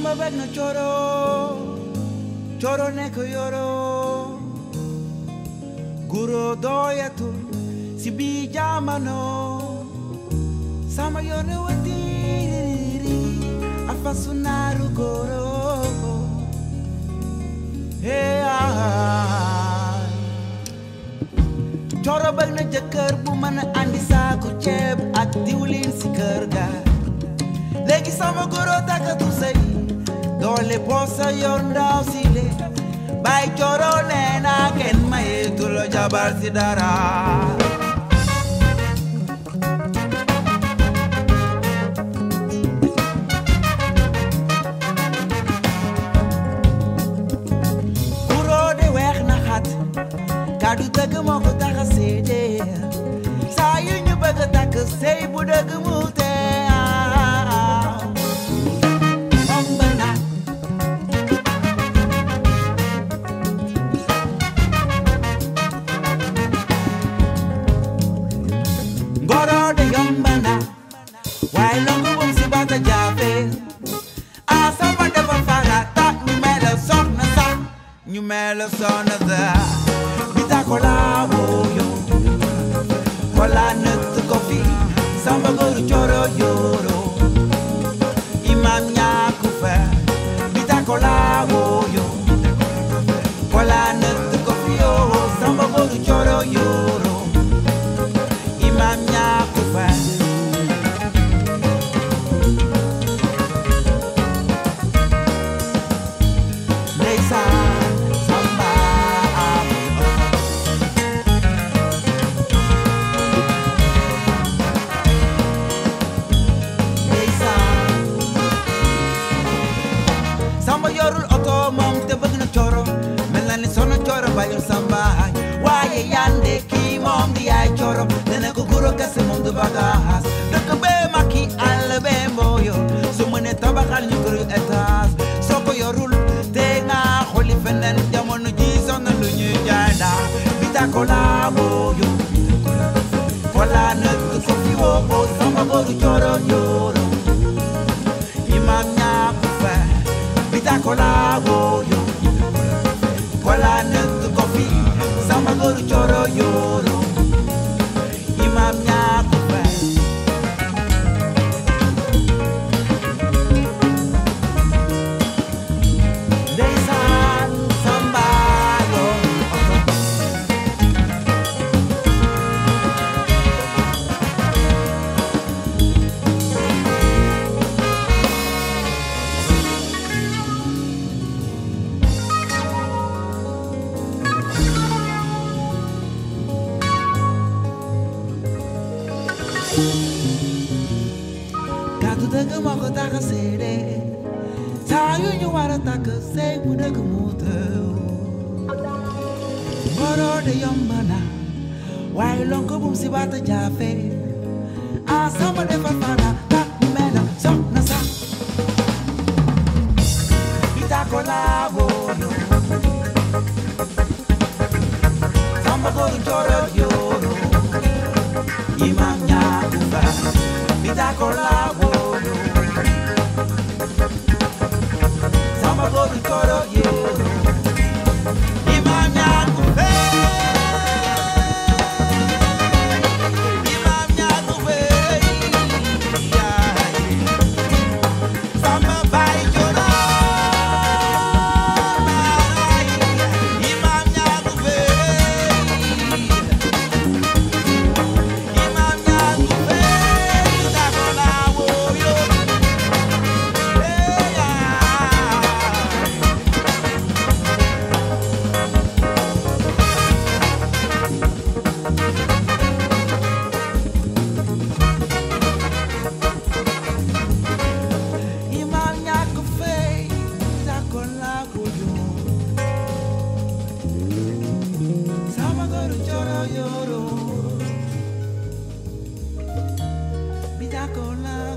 Samba beg na coro coro nekk yoro guro doyatul si bi jamano sama yone watiri afasunaru goro hey ah. coro bëgg na jëkkër bu mën a andi saaku ceeb ak diwlin si kër ga léegi sama goro takkatu sëy doole posa yor ndaw si le bay coro nee na kenn mayeetu la jabar si dara guro de weex na xat kàddu dëgg moo ko tax a seede saa yu ñu bëgg a takk sëy bu dëgg mu tee ëmb na ngoro de yomb na waaye longu moom si bata jaafe a sama dafa farata ñu mel soxna sa ñu mel soxna sa bita kola woyo kola nëtt ko fi samba goru coro yoro imam ñaaku fa bita kola woyo kola nëtt ko fi yo samba goru coro yoro imam ñaaku fa ndeysaan samba am ndeysaan samba yorul oto moom te bëgg na coro mel na ni sono coro bayul samba waaye yande kii moom di yaay coro dana ko guro kese moom du bagaas dëkk bee makki àll bee mbooyo su mënee tabaxal ñu këru étage soo ko yorul te nga xooli feneen jamono ji sonn lu ñuy jaay daa bita ko laa mbooyo kola nëkk ko fi woo oo samba goru coro yoro imam ñaaku fa bita kola woyo kola nëkk ko fi samba goru coro yoro imam ñaaku fa ndeysaan samba yoon oto kàddu dëgg moo ko tax a seede saa yu ñu war a takk sëy bu dëgg mu tëw ngoro de yomb na waaye lonko bum si baata jaafe a sama defa fana tak mu mel na soxna sa bita ko laa booyo samba goru coro yoro imam ñaaku fa bita ko laa booyo samba goru coro yoro imam ñaaku fe imam ñaaku fe yaay samba bay coro naay imam ñaaku fe imam ñaaku fe bita ko laa booyo Hey, Imam ñàkk fay d'accord laa ko jox sama goru coro yoro bi d'accord laa